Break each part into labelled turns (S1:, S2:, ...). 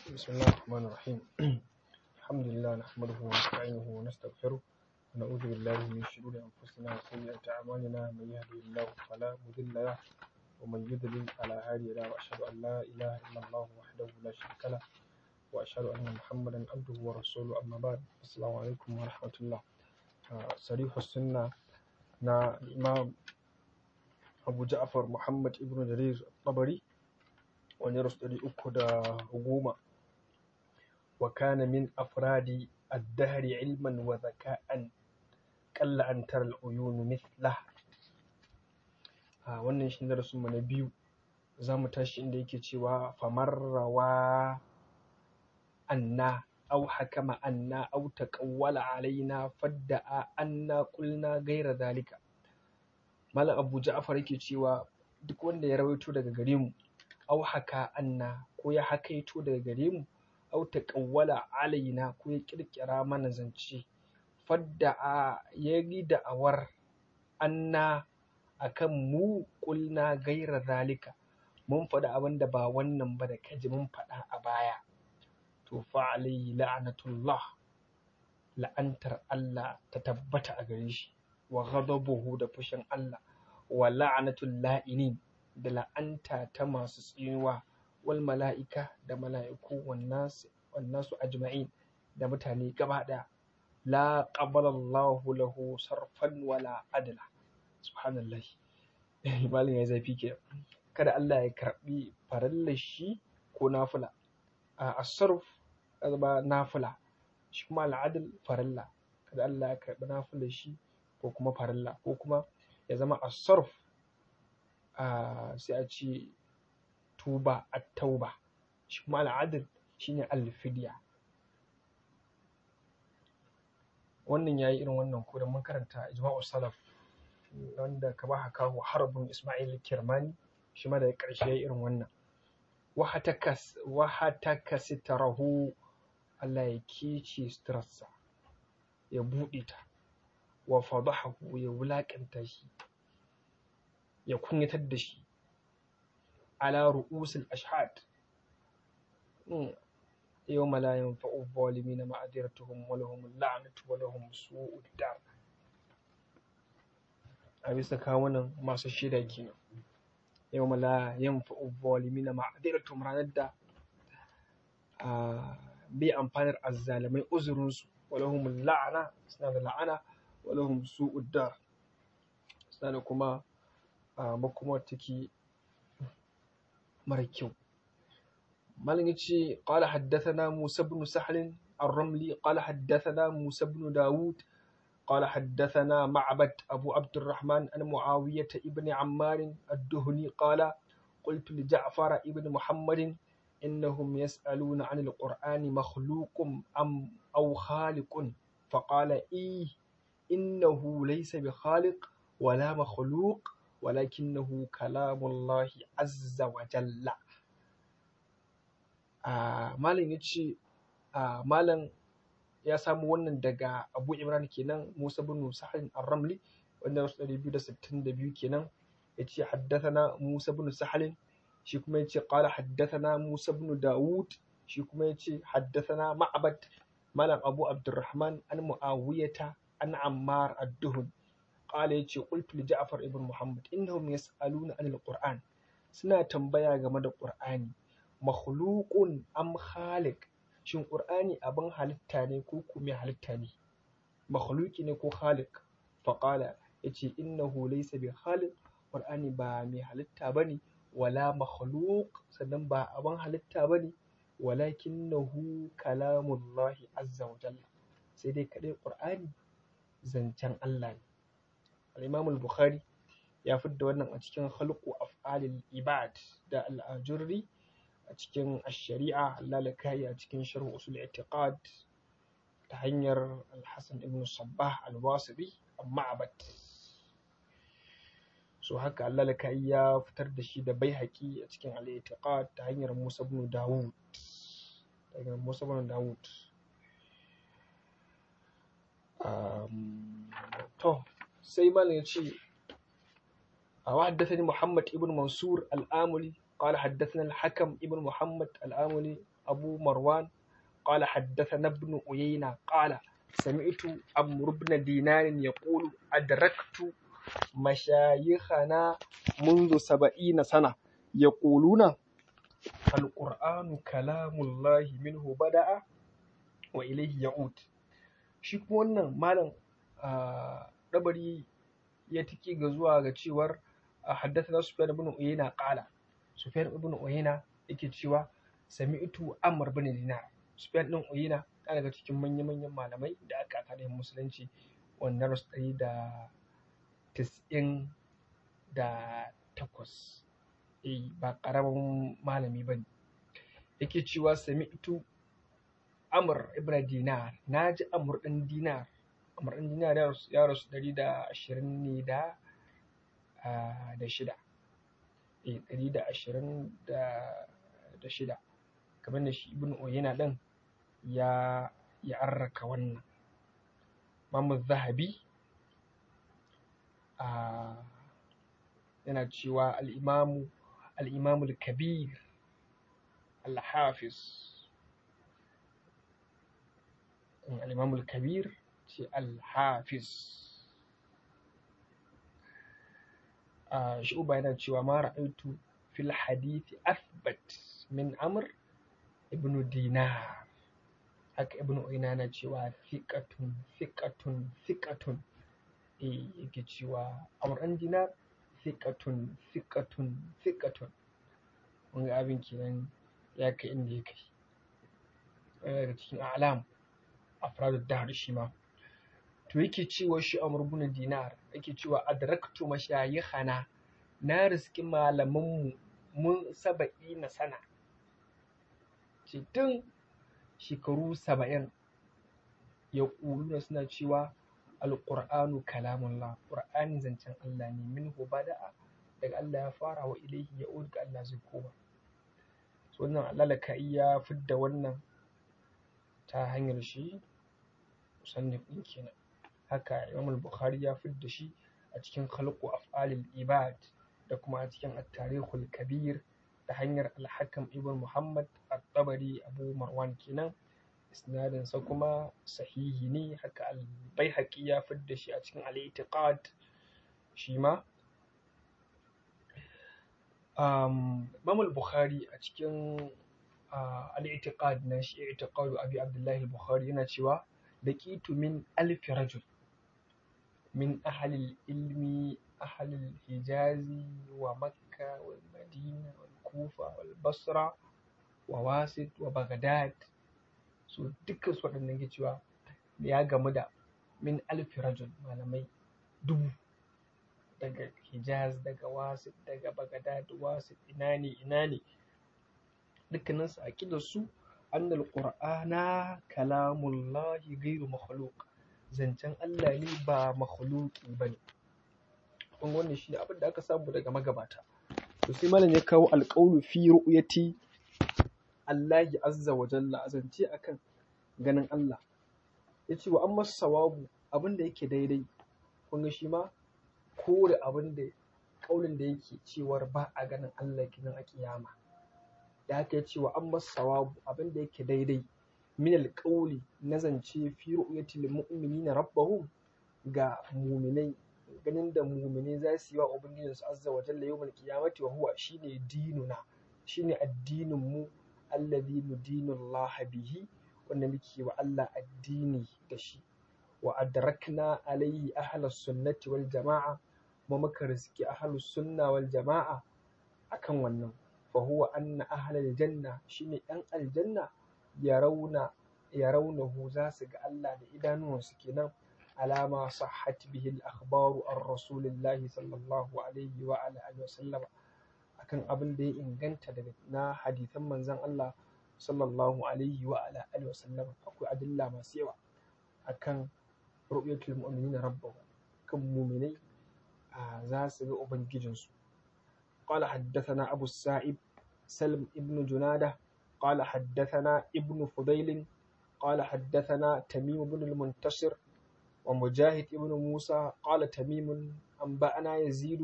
S1: بسم الله الرحمن الرحيم الحمد لله نحمده ونستعينه ونستغفره ونعوذ بالله من شرور أنفسنا وسيئات أعمالنا من يهده الله فلا مضل له ومن يضلل فلا هادي له وأشهد أن لا إله إلا الله وحده لا شريك له وأشهد أن محمدا عبده ورسوله أما بعد السلام عليكم ورحمة الله آه، صريح السنة na Imam Abu Ja'far Muhammad ibn Jarir Tabari wani rasu ɗari uku da goma wa kana min afradi addahri ilman wa zaka'an qalla an tara al-uyun mithla a wannan shi darasin mu na biyu za mu tashi inda yake cewa famar rawa anna aw hakama anna aw taqawwala alaina fadda'a anna qulna ghayra dhalika malam abu ja'far yake cewa duk wanda ya rawaito daga gare mu aw haka anna ko ya hakaito daga gare mu aw taqawwala alaina ko ya kirkira mana zance fadda'a ya yi da'awar anna akan mu qulna ghayra dhalika mun faɗi abin da ba wannan ba da kaji mun faɗa a baya to fa alayhi la'natullah la'antar Allah ta tabbata a gare shi wa ghadabuhu da fushin Allah wa la'natul la'inin da la'anta ta masu tsinuwa wal mala'ika da mala'iku wan nas wan nasu ajma'in da mutane gaba ɗaya la qabala Allahu lahu sarfan wala adla subhanallahi malin ya zafi ke kada Allah ya karbi farallar shi ko nafila a asarf ba nafila shi kuma al'adil farilla kada Allah ya karbi nafilar shi ko kuma farilla ko kuma ya zama asarf sai a ce tuba a tauba shi kuma al'adil shine alfidiya wannan yayi irin wannan ko da mun karanta ijma'u salaf wanda ka ba kawo harbin isma'il kirmani shi ma da ƙarshe yayi irin wannan wahataka sitarahu Allah ya kece suturarsa ya buɗe ta wa fadahahu ya wulaƙanta shi ya kunyatar da shi ala ru'usul ashhad yawma la yanfa'u zalimina ma'adiratuhum wa lahum la'natu wa lahum su'ud dar a bisa kawunan masu shida kenan yawma la yanfa'u zalimina ma'adiratuhum ranar da bai amfanar azzalamai uzurinsu wa lahum la'ana suna da la'ana wa lahum su'ud dar suna da kuma makomar take mara kyau malam yace qala haddathana Musa ibn Sahl الرملي قال حدثنا موسى بن داود قال حدثنا معبد أبو عبد الرحمن عن معاوية ابن عمار الدهني قال قلت لجعفر ابن محمد إنهم يسألون عن القرآن مخلوق أم أو خالق فقال إيه إنه ليس بخالق ولا مخلوق ولكنه كلام الله عز وجل آه مالن يتشي آه مالن ya samu wannan daga Abu Imran kenan Musa bin Sahal ar-Ramli wanda wasu 262 kenan yace haddathana Musa bin Sahal shi kuma yace qala haddathana Musa bin Dawud shi kuma yace haddathana Ma'bad malam Abu Abdurrahman an Muawiyata an Ammar ad-Duhun qala yace qultu li Ja'far ibn Muhammad innahum yas'aluna anil Qur'an suna tambaya game da Qur'ani makhluqun am khaliq shin Qur'ani abin halitta ne ko kuma halitta ne makhluqi ne ko khaliq fa qala yace innahu laysa bi khaliq Qur'ani ba mai halitta bane wala makhluq sannan ba abin halitta bane walakinnahu kalamullahi azza wa jalla sai dai kadai Qur'ani zancen Allah ne al-Imam al-Bukhari ya fidda wannan a cikin khalqu af'alil ibad da al-Ajurri a cikin ash-shari'a lalakai a cikin sharh usul i'tiqad ta hanyar al-Hasan ibn Sabbah al-Wasibi amma abad so haka lalakai ya fitar da shi da Baihaqi a cikin al-i'tiqad ta hanyar Musa ibn Dawud ta hanyar Musa ibn Dawud to sai malam ya ce وحدثني محمد ابن منصور الآملي قال حدثنا الحكم ابن محمد الآملي أبو مروان قال حدثنا ابن أيينة قال سمعت عمرو بن دينار يقول أدركت مشايخنا منذ سبعين سنة يقولون القرآن كلام الله منه بدأ وإليه يعود shi kuma wannan malam ɗabari ya tiki ga zuwa ga cewar haddasa Sufyan ibn Uyayna qala Sufyan ibn Uyayna yake cewa sami'tu Amr ibn Dinar Sufyan ibn Uyayna ɗaya daga cikin manya-manyan malamai da aka tarihin musulunci wannan rasu ɗari da tis'in da takwas eh ba ƙaramin malami ba ne yake cewa sami'tu Amr ibn Dinar na ji Amr ɗin Dinar Amr ɗin Dinar ya rasu ɗari da ashirin ne da da shida eh ɗari da ashirin da shida kamar da shi ibn Uyayna ɗin ya ya arraka wannan Imam Zahabi yana cewa al-Imamu al-Imamu al-Kabir al-Hafiz al-Imamu al-Kabir ce al-Hafiz shu'uba yana cewa ma ra'aitu fil hadithi athbat min amr ibn dinar haka ibn uyna yana cewa thiqatun thiqatun thiqatun eh yake cewa amr an dinar thiqatun thiqatun thiqatun kun ga abin kenan ya kai inda ya kai daga cikin a'lam afradu dahr shi ma to yake cewa shi Amr ibn Dinar yake cewa adraktu mashayikhana na riski malamanmu mun saba'i na sana ce tun shekaru saba'in ya ƙuluna suna cewa alƙur'anu kalamullah ƙur'ani zancen Allah ne min bada'a daga Allah ya fara wa ilaihi ya ga Allah zai koma so wannan Allah ka iya fidda wannan ta hanyar shi musannif ɗin kenan haka Imam al-Bukhari ya fidda shi a cikin khalqu af'alil ibad da kuma a cikin at-tarikhul kabir da hanyar al-Hakam ibn Muhammad at-Tabari Abu Marwan kenan isnadin sa kuma sahihi ne haka al-Baihaqi ya fidda shi a cikin al-I'tiqad shi ma um, Imam al-Bukhari a cikin uh, al-I'tiqad na shi i'tiqadu Abi Abdullah al-Bukhari yana cewa laqitu min alfi rajul من أهل العلم أهل الحجاز ومكة والمدينة والكوفة والبصرة وواسط وبغداد so dukkan su waɗannan ke cewa ya gamu da min alfi rajul malamai dubu daga hijaz daga wasit daga bagadad wasit ina ne ina ne dukkanin su aqidar su annal qur'ana kalamullahi ghairu makhluq zancen Allah ne ba makhluki ba ne kun wannan shi ne abin da aka samu daga magabata to sai malam ya kawo alƙawlu fi ru'yati Allah azza wa jalla zance akan ganin Allah yace wa amma sawabu abin da yake daidai kun ga shi ma kore abin da kaulin da yake cewar ba a ganin Allah kinan a kiyama da haka yace wa amma sawabu abin da yake daidai min alƙawli na zance fi ru'yatil mu'minina rabbahum ga muminai ganin da muminai za su yi wa ubangijin su azza wa jalla yawmal qiyamati wa huwa shine dinuna shine addinin mu alladhi nudinu Allah bihi wanda muke wa Allah addini da shi wa adrakna alayhi ahlus sunnati wal jama'a kuma muka riski ahlus sunna wal jama'a akan wannan fa huwa anna ahlal janna shine yan aljanna yarawna yarawnahu za su ga Allah da idanuwansu kenan alama sahhat bihi al-akhbaru an rasulillahi sallallahu alaihi wa ala alihi wa sallam akan abin da ya inganta daga na hadisan manzon Allah sallallahu alaihi wa ala alihi wa sallam akwai adilla masu yawa akan ru'yatul mu'minina rabbahu kan mu'minai za su ga ubangijinsu قال حدثنا أبو السائب سلم ابن جناده قال حدثنا ابن فضيل قال حدثنا تميم بن المنتصر ومجاهد ابن موسى قال تميم أنبأنا يزيد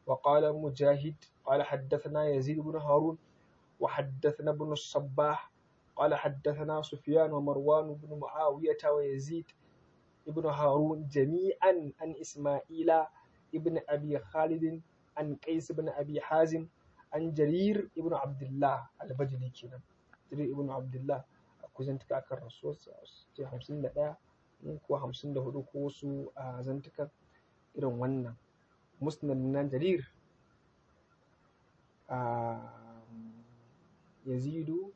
S1: وقال مجاهد قال حدثنا يزيد بن هارون وحدثنا ابن الصباح قال حدثنا سفيان ومروان بن معاوية ويزيد ابن هارون جميعا عن إسماعيل ابن أبي خالد عن قيس بن أبي حازم عن جرير ابن عبد الله البجلي كنا جرير ابن عبد الله كوزن تكاكر الرسول ce hamsin da ɗaya ko hamsin da hudu ko wasu a zantukan irin wannan musnad na jarir a yazidu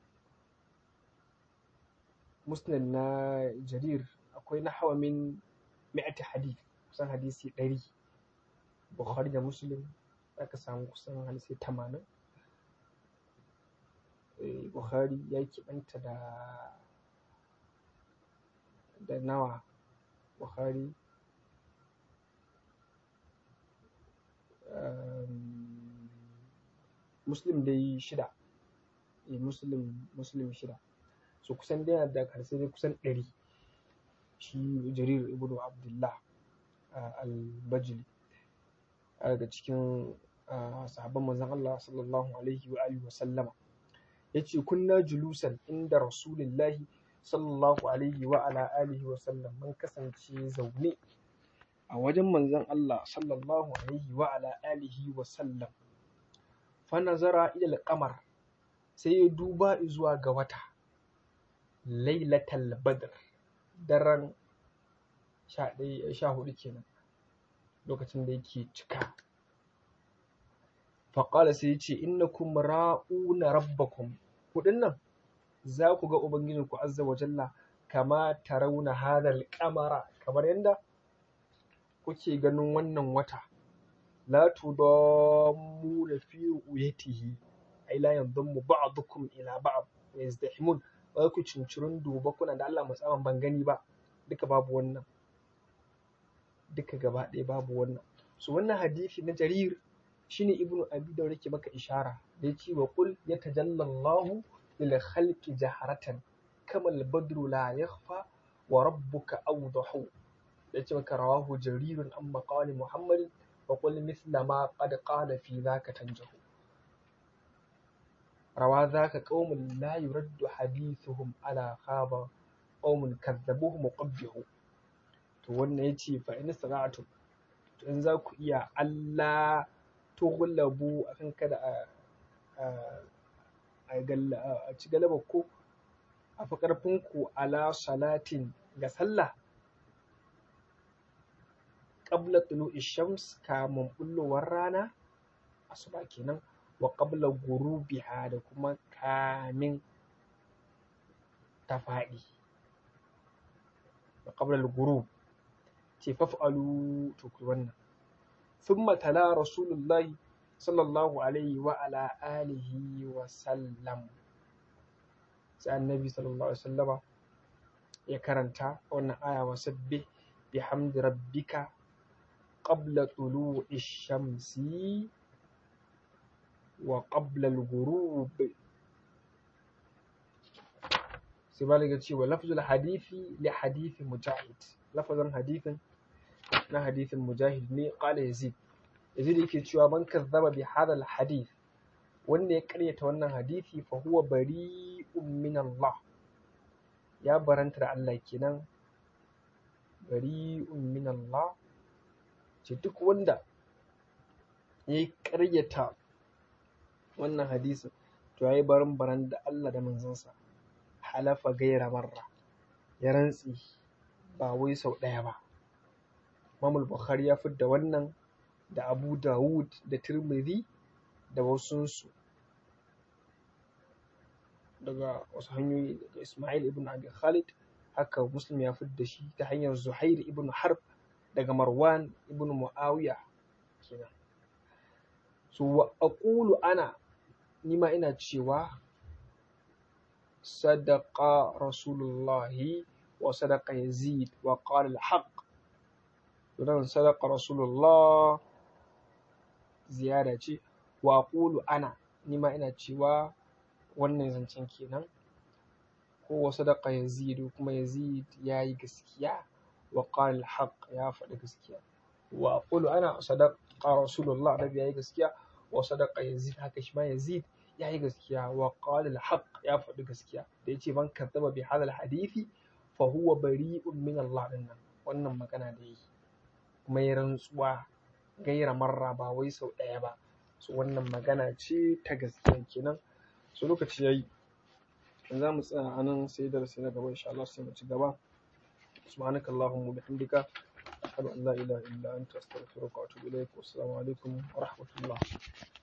S1: musnad na jarir akwai na hawa min mi'ati hadith kusan hadisi ɗari bukhari da muslim aka samu kusan hadisi tamanin bukhari ya kiɓanta da da nawa bukhari muslim dai shida muslim muslim shida so kusan dai da karshe dai kusan ɗari shi jarir ibnu abdullah al-bajili daga cikin sahabban manzon Allah sallallahu alaihi wa alihi wa sallama yace kunna julusan inda rasulillahi sallallahu alaihi wa ala alihi wa sallam mun kasance zaune a wajen manzon Allah sallallahu alaihi wa ala alihi wa sallam fa nazara ila al-qamar sai ya duba zuwa ga wata lailatul badr daren sha hudu kenan lokacin da yake cika faƙala sai ya ce innakum ra'una rabbakum kuɗin nan za ku ga ubangijinku azza wa jalla kama tarawna hadal qamara kamar yadda kuke ganin wannan wata la tudammuna fi uyatihi ai la yadammu ba'dukum ila ba'd wa yazdahimun ba ku cincirin duba kuna da Allah musamman ban gani ba duka babu wannan duka gaba ɗaya babu wannan so wannan hadisi na jarir shine ibnu abi da yake maka ishara da yace wa qul yatajalla Allahu lil khalqi jaharatan kama al badru la yakhfa wa rabbuka awdahu yace maka rawahu jarirun an maqali muhammad wa qul mithla ma qad qala fi dhaka tanjahu rawa dhaka qaumun la yuraddu hadithuhum ala khaba qaumun kadzabuhum qabbihu to wannan yace fa in sana'atu to in za ku iya Allah tughlabu akan kada a a ci galaba ko a fi ƙarfin ku ala salatin ga sallah qabla tulu'i shams kamun bullowar rana asuba kenan wa qabla gurubiha da kuma kamin ta faɗi wa qabla al-ghurub ce faf'alu to ku wannan thumma tala rasulullahi sallallahu alaihi wa ala alihi wa sallam sai annabi sallallahu alaihi wasallama ya karanta wannan aya wa sabbih bihamdi rabbika qabla tulu'i shamsi wa qabla al-ghurub sai balaga cewa lafzul hadisi li hadisi mujahid lafazin hadisin na hadisin mujahid ne qala yazid yazid yake cewa man kazzaba bi hadha hadith wanda ya karyata wannan hadisi fa huwa bari'un min Allah ya baranta da Allah kenan bari'un min Allah ce duk wanda ya karyata wannan hadisin to yayi baran baran da Allah da manzansa halafa gaira marra ya rantsi ba wai sau ɗaya ba Imam Bukhari ya fidda wannan da Abu Dawud da Tirmidhi da wasunsu daga wasu hanyoyi daga Ismail ibn Abi Khalid haka Muslim ya fidda shi ta hanyar Zuhair ibn Harb daga Marwan ibn Muawiya kenan so wa aqulu ana nima ina cewa sadaqa rasulullahi wa sadaqa yazid wa qala al-haq don sadaqa rasulullah ziyada ce wa aqulu ana nima ina cewa wannan zancen kenan ko wa sadaqa yazid kuma yazid yayi gaskiya wa qala al-haq ya faɗi gaskiya wa aqulu ana sadaqa rasulullah nabi yayi gaskiya wa sadaqa yazid haka shi ma yazid ya yi gaskiya wa qala al-haq ya faɗi gaskiya da yace man kadzaba bi hadal hadisi fa huwa bari'un min Allah dinnan wannan magana da yake kuma ya rantsuwa gaira marra ba wai sau ɗaya ba so wannan magana ce ta gaskiya kenan so lokaci yayi za mu tsaya a nan sai darasi na gaba insha Allah sai mu ci gaba سبحانك اللهم وبحمدك أشهد أن لا إله إلا أنت أستغفرك وأتوب إليك والسلام عليكم ورحمة الله